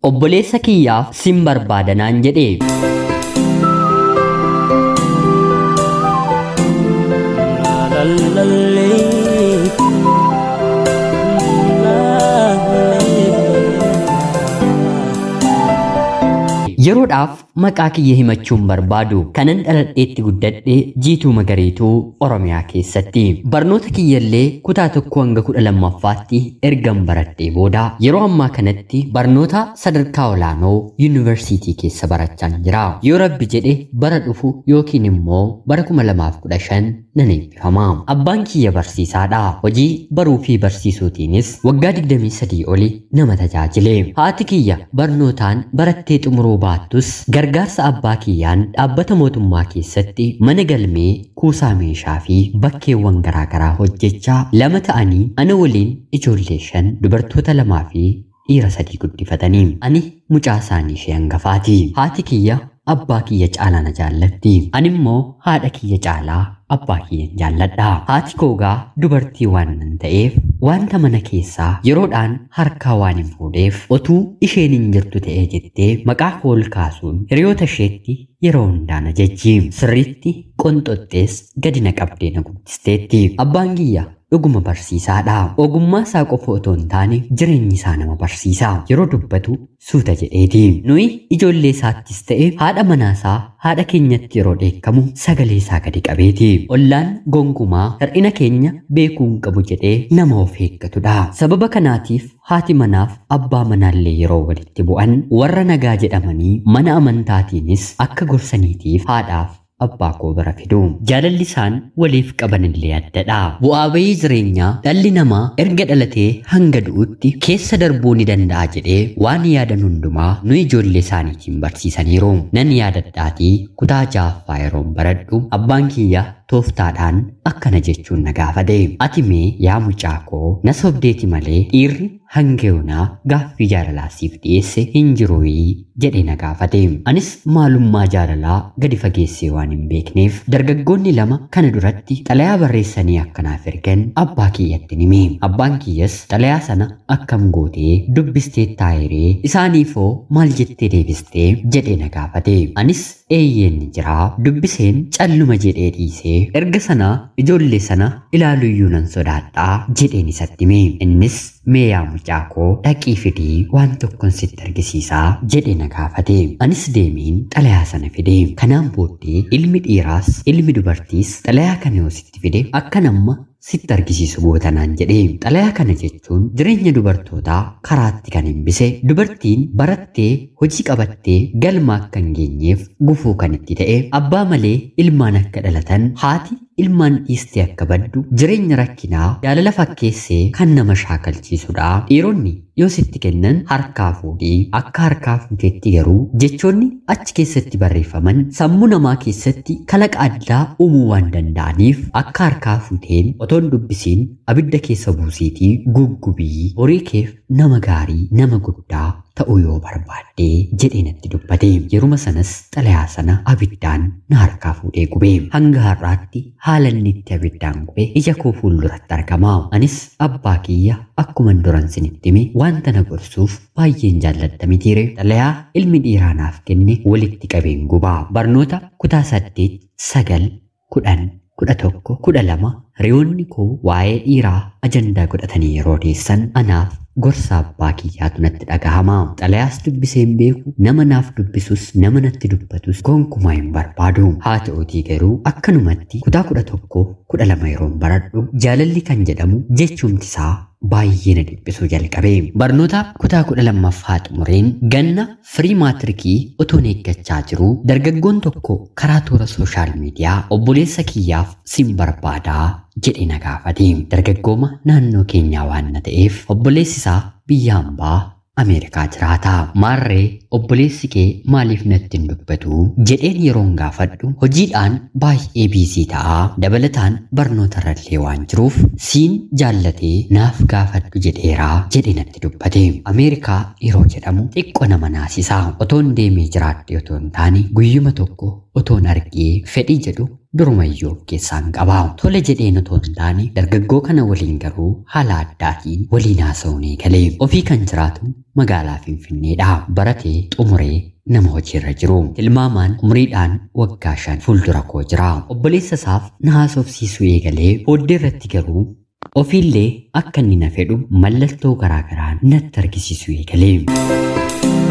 obboleessa kiyyaaf sin barbaadanaan jedhe. Yeroodhaaf maqaa kiyya himachuun barbaadu kanan dhaladheetti guddadhe jiituu magariituu Oromiyaa keessatti. Barnoota kiyyallee kutaa tokko hanga kudha lammaffaatti ergan baradhee booda yeroo ammaa kanatti barnoota sadarkaa olaanoo yuunivarsiitii keessa barachaan jira. Yoo rabbi jedhe bara dhufu yookiin immoo bara kuma lamaaf kudha shan nan eebbifama. Abbaan kiyya barsiisaadha. Hojii baruu fi barsiisuutiinis waggaa 23 oli nama tajaajile. Haati kiyya barnootaan barattee xumuruu baattus gargaarsa abbaa kiyyaan dhaabbata mootummaa keessatti mana galmee kuusaa meeshaa fi bakkeewwan garaagaraa hojjechaa lama ta'anii ana waliin ijoollee shan dubartoota lamaa fi dhiira sadii guddifatanii ani mucaa isaanii ishee hangafaati. Haati kiyya abbaa kiyya caalaa na jaallatti. Ani immoo haadha kiyya caalaa abbaa kiyyan jaalladha. Haati koogaa dubartii waan nan ta'eef wanta mana keessaa yeroodhaan harkaa waan hin fuudheef otuu isheen hin jirtu ta'ee jettee maqaa koo ol kaasuun hiriyoota isheetti yeroo hundaa na jajji. Sirriitti qonxoxxees gadi na qabdee na guddisteetti. Abbaan kiyya dhuguma barsiisaadha. Ogummaa isaa qofa otoo hin taane jireenyi isaa nama barsiisa. Yeroo dubbatu suuta jedheeti. Nuyi ijoollee isaattis ta'e haadha manaasaa haadha keenyatti yeroo dheekkamu sagalee isaa gadi qabeeti. Ollaan gonkumaa hir'ina keenya beekuu hin qabu jedhee nama of eeggatudha. Sababa kanaatiif haati manaaf abbaa manaallee yeroo walitti bu'an warra nagaa jedhamanii mana amantaatiinis akka gorsaniitiif haadhaaf abbaa koo bira fidu. Jaalalli isaan waliif qaban illee addadha. Bu'aa bayii jireenyaa dhalli namaa erga dhalatee hanga du'utti keessa darbuu ni danda'a jedhee waan yaadan hundumaa nu ijoollee isaaniitiin barsiisaniiru. Nan yaadadhaatii kutaa ja'affaa yeroon baradhu abbaan kiyya tooftaadhaan akkana jechuun na gaafate. Ati mee yaa mucaa koo na sobdeeti malee dhiirri hanga yoonaa gaaffii jaalalaa siif dhiyeesse hin jiruuyii jedhee na gaafate. Anis maalummaa jaalalaa gadi fageessee waan hin beekneef dargaggoonni lama kana duratti xalayaa barreessanii akkanaaf ergan abbaa kiyyatti hime. Abbaan kiyyas xalayaa sana akkam gootee dubbistee taayiree isaaniifoo maal jettee deebistee jedhee na gaafate. Anis eeyyeen jira dubbiseen calluma jedhee dhiisee erga sana ijoollee sana ilaaluyyuu nan sodaadhaa jedheen isatti hime. Innis mee yaa mucaa koo dhaqii fidii waan tokkon sitti argisiisaa jedhee na gaafate. Anis deemeen xalayaa sana fide. Kanaan booddee ilmi dhiiraas ilmi dubartiis xalayaa kana yoo sitti fide akka nama sitti argisiisu gootanaan jedhe. Xalayaa kana jechuun jireenya dubartootaa karaatti kan hambise dubartiin barattee hojii qabattee galma akka hin geenyeef gufuu kan itti ta'e abbaa malee ilmaan akka dhalatan haati ilmaan dhiistee akka baddu jireenya rakkinaa jaalala fakkeessee kan nama shaakalchiisudha. Dhiironni yoo sitti kennan harkaa fuudhii akka harkaa fuuteetti garuu jechoonni achi keessatti barreeffaman sammuu namaa keessatti kalaqa addaa uumuu waan danda'aniif akka harkaa fuuteen otoo hin dubbisiin abidda keessa buusiitii guggubii horii keef nama gaarii nama guddaa ta'uu yoo barbaadde jedhee natti dubbate yeruma sanas xalayaa sana abiddaan na harkaa fuudhee gube hanga har'aatti haala inni itti abiddaan gube ija koo fuulduratti argama anis abbaa kiyya akkuman duran sinitti hime wanta na gorsuuf baay'een jaalladha mitiire xalayaa ilmi dhiiraa naaf kenne walitti qabeen gubaa barnoota kutaa saddeet sagal kudhan kudha tokko kudha lama hiriyoonni koo waa'ee dhiiraa ajandaa godhatanii yeroo deessan anaaf gorsa abbaa kiyyaatu natti dhagahama. Xalayaas dubbiseen beeku nama naaf dubbisus nama natti dubbatus gonkumaa hin barbaadu. Haa ta'utii garuu akkanumatti kutaa kudha tokko kudha lama yeroon baradhu jaalalli kan jedhamu jechumti isaa baay'ee na dhiphisuu jalqabe. Barnoota kutaa kudha lammaffaa xumureen ganna firii maatirikii otoon eeggachaa jiru dargaggoon tokko karaa toora sooshaal miidiyaa obboleessa kiyyaaf sin barbaadaa jedhe na gaafate. Dargaggooma naannoo keenyaa waan na ta'eef obboleessi isaa biyya hambaa Ameerikaa jiraata. Maarree obboleessi kee maaliif natti hin dubbatu? Jedheen yeroon gaafadhu hojiidhaan baay'ee biizii ta'a. Dabalataan barnoota irrallee waan jiruuf siin jaallatee naaf gaafadhu jedheeraa jedhe natti dubbate. Ameerikaa yeroo jedhamu xiqqoo nama naasisa. Otoon deemee jiraadhe otoo hin taane guyyuma tokko otoon argee fedhii jedhu durumayyuu of keessaan qaba. Tole jedheen otoo hin taane dargaggoo kana waliin garuu haala addaatiin waliin haasa'uun eegalee ofii kan jiraatu magaalaa Finfinneedha. Baratee xumuree nama hojiirra jiru. Tilmaamaan umriidhaan waggaa shan fuuldura koo jira. Obboleessa isaaf na haasofsiisuu eegalee booddee irratti garuu ofiillee akka inni na fedhu mallattoo garaagaraan natti argisiisuu eegalee.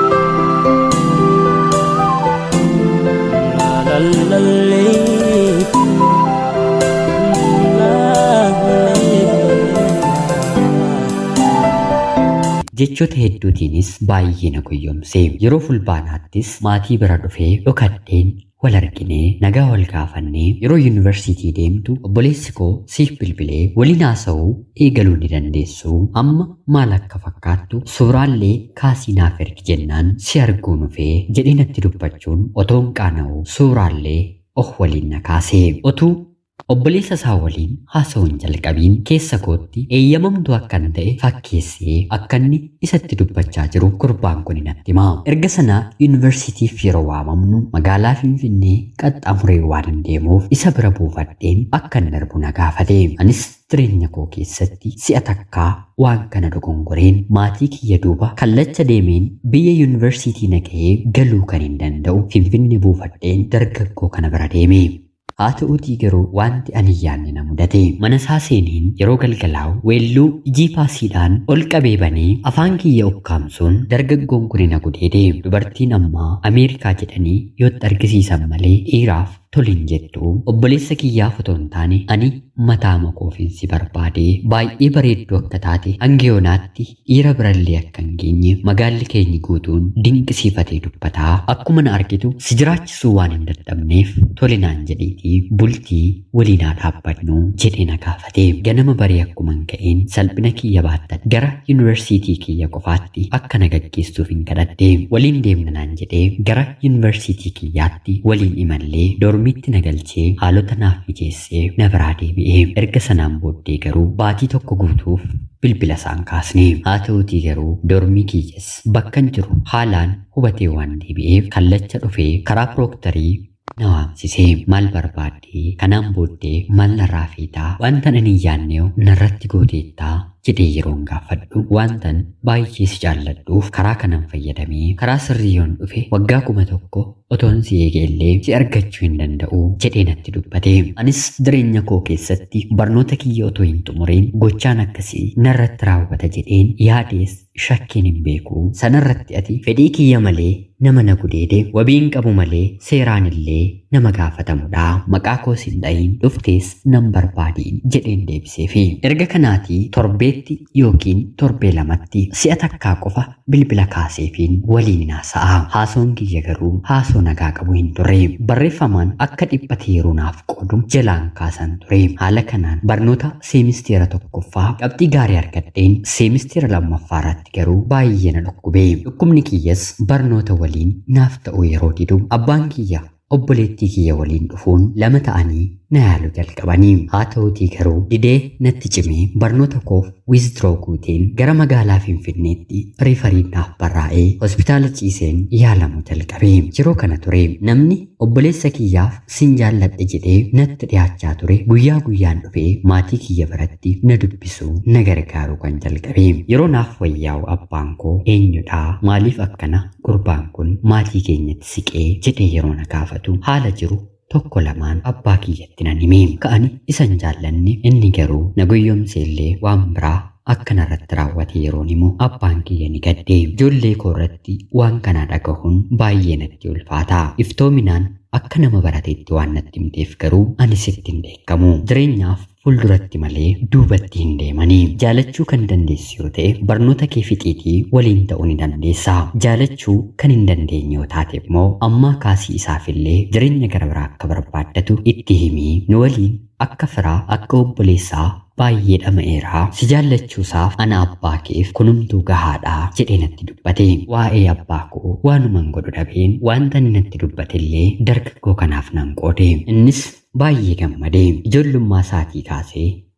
jechoota hedduutiinis baay'ee na goyyomse yeroo fulbaanaattis maatii bira dhufee dhokadheen wal arginee nagaa wal gaafannee yeroo yuunivarsiitii deemtu obboleessi koo siif bilbilee waliin haasa'uu eegaluu ni dandeessu amma maal akka fakkaattu suuraallee kaasii naaf ergi jennaan si arguu dhufee jedhee natti dubbachuun otoon qaana'u suuraallee oh waliin na kaasee otuu Obboleessa isaa waliin haasa'uun jalqabiin keessa kootti eeyyamamtu akkan ta'e fakkeessee akka inni isatti dubbachaa jiru gurbaan kun natti hima. Erga sana yuunivarsiitiif yeroo waamamnu magaalaa Finfinnee qaxxaamuree waan hin deemuuf isa bira buufadheen akka hin darbu na gaafate. Anis jireenya koo keessatti si'a takkaa waan kana dogongoreen maatii kiyya duuba kallacha deemeen biyya yuunivarsiitii na ga'ee galuu kan hin danda'u Finfinnee buufadheen dargaggoo kana bira deeme. Haa ta'uutii garuu wanti ani yaanne na mudate mana isaa seeniin yeroo galgalaa'u weelluu jiipaasiidhaan ol qabee banee afaan kiyya ukkaamsuun dargaggoon kun na gudeede dubartiin ammaa Ameerikaa jedhanii yootti argisiisan malee dhiiraaf tolin jettu obboleessa kiyyaaf otoo hin taane ani mataa makoofiinsi barbaade baay'ee bareedduu akka taate hangiyoonaatti dhiira birallee akka hin geenye magaalli keenyi guutuun dinqisiifatee dubbataa akkuma na argitu si jiraachisuu waan hin dadhabneef tolinaan jedhiitii bultii waliinaa dhaabbannu jedhee na gaafate ganama baree akkuma ka'een salphina kiyya baattan gara yuunivarsiitii kiyya qofaatti akka na gaggeessuuf hin kadhadhe waliin deemna naan jedhee gara yuunivarsiitii kiyyaatti waliin imallee dormitti na galchee haalota naaf mijeessee na biraa deebi'ee erga sanaan booddee garuu baatii tokko guutuuf bilbila isaan kaasne haa ta'uutii garuu dormii kiyyas bakkan jiru haalaan hubatee waan deebi'eef kallacha dhufee karaa pirooktarii na waamsisee maal barbaadde kanaan booddee maal narraa feetaa wanta ani hin yaanneewu narratti gooteettaa jedhee yeroon gaafadhu wantan baay'ee si jaalladhuuf karaa kanan fayyadamee karaa sirrii yoon dhufe waggaa kuma tokko otoon si eegeellee si argachuu hin danda'u jedhee natti dubbate anis jireenya koo keessatti barnoota kiyya otoo hin xumuriin gochaan akkasii narratti raawwata jedheen yaadees shakkiin hin beeku sanarratti ati fedhii kiyya malee nama na gudeede wabiin qabu malee seeraan illee nama gaafatamudha maqaa koos hin dhayin dhuftees nan barbaadiin jedheen deebiseefi erga kanaatii torbeetti yookiin torbee lamatti si'a takkaa qofa bilbila kaaseefiin waliin haasa'a haasoon kiyya garuu haasoo nagaa qabu hin turre barreeffamaan akka dhiphate yeroo naaf qoodu jalaan kaasan ture haala kanaan barnoota seemisteera tokkoffaa qabxii gaarii argadheen seemisteera lammaffaarratti garuu baay'ee na dhukkube dhukkubni kiyyas barnoota waliin naaf ta'u yeroo didu abbaan kiyya obboleettii kiyya waliin dhufuun lama ta'anii na yaalu jalqabanii haa ta'uutii garuu didee natti cimee barnoota koof wiizdiroo guuteen gara magaalaa finfinneetti riifariin naaf barraa'ee hospitaala ciiseen yaalamu jalqabe yeroo kana ture namni obboleessa kiyyaaf sin jaalladhe jedhee natti dhiyaachaa ture guyyaa guyyaan dhufee maatii kiyya biratti na dubbisuu na gargaaru kan jalqabe yeroo naaf wayyaa'u abbaan koo eenyudhaa maaliif akkana gurbaan kun maatii keenyatti siqee jedhee yeroo na gaafatu haala jiru tokko lamaan abbaa kiyyatti nan hime ka'ani isan jaallanne inni garuu na guyyoomseellee waan biraa akka narratti raawwate yeroon himu abbaan kiyya ni gadde ijoollee koo irratti waan kana dhagahuun baay'ee natti ulfaata iftoominaan akka nama barateetti waan natti himteef garuu ani sitti hin beekamu jireenyaaf fuulduratti malee duubatti hin deemanii jaalachuu kan dandeessu yoo ta'e barnoota kee fixiitii waliin ta'uu ni dandeessa jaalachuu kan hin dandeenye yoo taate immoo ammaa kaasii isaafillee jireenya gara biraa akka barbaaddatu itti himii nu waliin akka firaa akka obboleessaa baay'ee dhama'eeraa si jaallachuusaaf ana abbaa keef kunumtuu gahaadhaa jedhee natti dubbate waa'ee abbaa koo waanuman godhu dhabeen wanta inni natti dubbatellee dargaggoo kanaaf nan qoode innis baay'ee gammadee ijoollummaa isaatii kaasee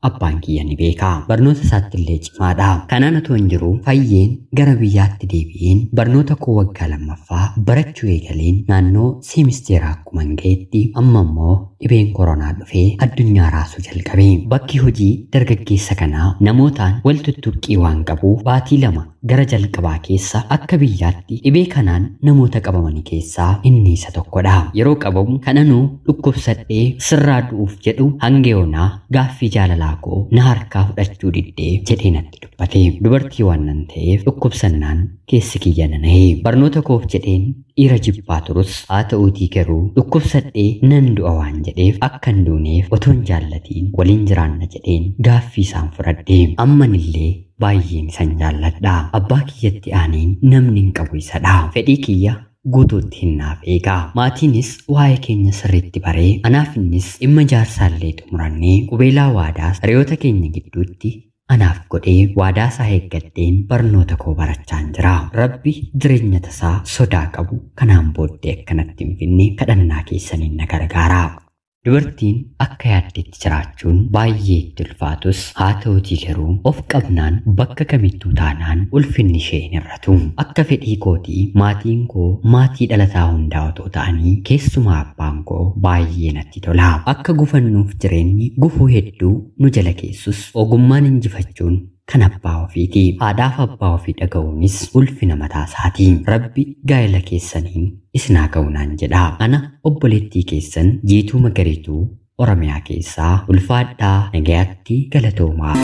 abbaan kiyya ni beeka. Barnoota isaatti illee cimaadha. Kanaan otoo hin jiru fayyeen gara biyyaatti deebi'een barnoota koo waggaa lammaffaa barachuu eegaleen naannoo seemisteeraa akkuma ga'etti amma immoo dhibeen koronaa dhufee addunyaa raasuu jalqabe. Bakki hojii dargaggeessa kanaa namootaan wal tuttuqqii waan qabuuf baatii lama gara jalqabaa keessa akka biyyaatti dhibee kanaan namoota qabamanii keessaa inni isa tokkodha. Yeroo qabamu kananuu dhukkubsadhee sirraa du'uuf jedhu hanga yoonaa gaaffii jaalalaa koo na harkaa fudhachuu diddee jedhee natti dubbate. Dubartii waan nan ta'eef dhukkubsannaan keessi kiyya nana'ee barnoota koof jedheen dhiira jibbaa turus haa ta'uutii garuu dhukkubsadhee nan du'a waan jedheef akka hin duuneef otoon jaallatiin waliin jiraanna jedheen gaaffii isaan fudhadhe ammanillee baay'een isan jaalladha abbaa kiyyatti aaneen namni hin qabu isadha fedhii kiyya guutuutti hinnaaf eegaa maatiinis waa'ee keenya sirriitti baree anaaf innis dhimma jaarsaallee xumurannee qubeelaa waadaas hiriyoota keenya gidduutti anaaf godhee waadaa isaa eeggadheen barnoota koo barachaan jira. Rabbi jireenya tasaa sodaa qabu kanaan booddee akkanatti hin finne kadhannaa keessaniin na gargaara. Dubartiin akka yaaddetti jiraachuun baay'ee itti ulfaatus haa ta'utii garuu of qabnaan bakka kamittuu taanaan ulfinni ishee hin hir'atu. Akka fedhii kootii maatiin koo maatii dhalataa hundaa otoo ta'anii keessumaa abbaan koo baay'ee natti tola. Akka gufannuuf jireenyi gufuu hedduu nu jala keessus ogummaan injifachuun kan abbaa ofiiti. Haadhaaf abbaa ofii dhaga'uunis ulfina mataa isaati. Rabbi gaa'ela keessaniin isinaa ga'unaan jedha. Ana obboleettii keessan jiituu magariituu Oromiyaa keessaa ulfaadhaa nagayaatti galatoomaa.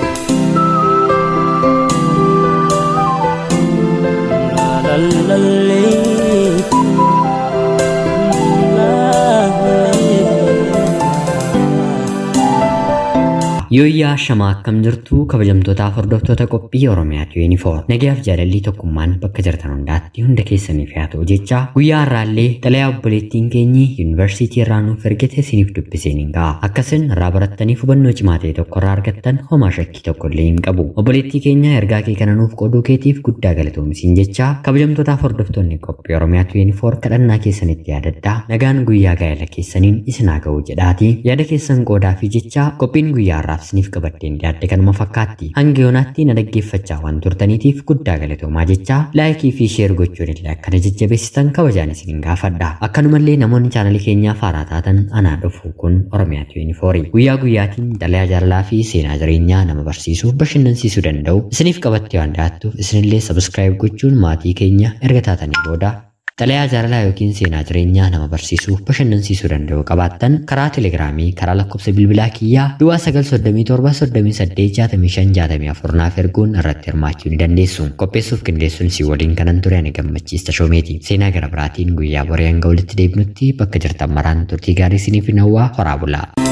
Yooyyaa shamaa akkam jirtu kabajamtootaaf hordoftoota qophii Oromiyaatu yuunifoor. Nagayaaf jaalallii tokkummaan bakka jirtan hundaatti hunda keessaniif haa ta'u jecha guyyaa har'aallee xalayaa obboleettiin keenyi yuunivarsiitii irraa nuuf ergite isiniif dubbiseen hin ga'a. Akkasin irraa barattaniif hubannoo cimaa ta'e tokko irraa argattan homaa shakkii tokko illee hin qabu. Obboleettii keenya ergaa kee kana nuuf qooduu keetiif guddaa galatoomisiin jecha kabajamtootaaf hordoftoonni qophii Oromiyaatu yuunifoor kadhannaa keessanitti yaadaddaa. Nagaan guyyaa gaa'ela keessaniin isinaa ga'u jedhaati. Yaada keessan qoodaa fi jecha qophiin guyyaa har'aaf isiniif qabaddeen dhiyaadde kanuma fakkaatti. Hanga yoonaatti na dhaggeeffachaa waan turtaniitiif guddaa galatoomaa jecha laayikii fi sheer gochuun illee akkana jajjabeessitan kabajaan isiniin gaafadha. Akkanumallee namoonni chaanalii keenyaaf haaraa taatan anaa dhufu kun Oromiyaatu yuunifoorii. Guyyaa guyyaatiin xalayaa jaalalaa fi seenaa jireenyaa nama barsiisuuf bashannansiisuu danda'u isiniif qabattee waan dhiyaattuuf isinillee sabiskiraayib gochuun maatii keenya erga taatanii booda Xalayaa jaalalaa yookiin seenaa jireenyaa nama barsiisuuf bashannansiisuu danda'u qabaattan karaa telegiraamii karaa lakkoofsa bilbilaa kiyyaa duwwaa 937 naaf erguun irratti hirmaachuu ni dandeessu. Qopheessuuf qindeessuun si waliin kanan ture ani gammachiista shoomeeti. Seenaa gara biraatiin guyyaa borii hanga walitti deebinutti bakka jirtan maraan turtii gaarii isiniif hawwaa horaa bulaa.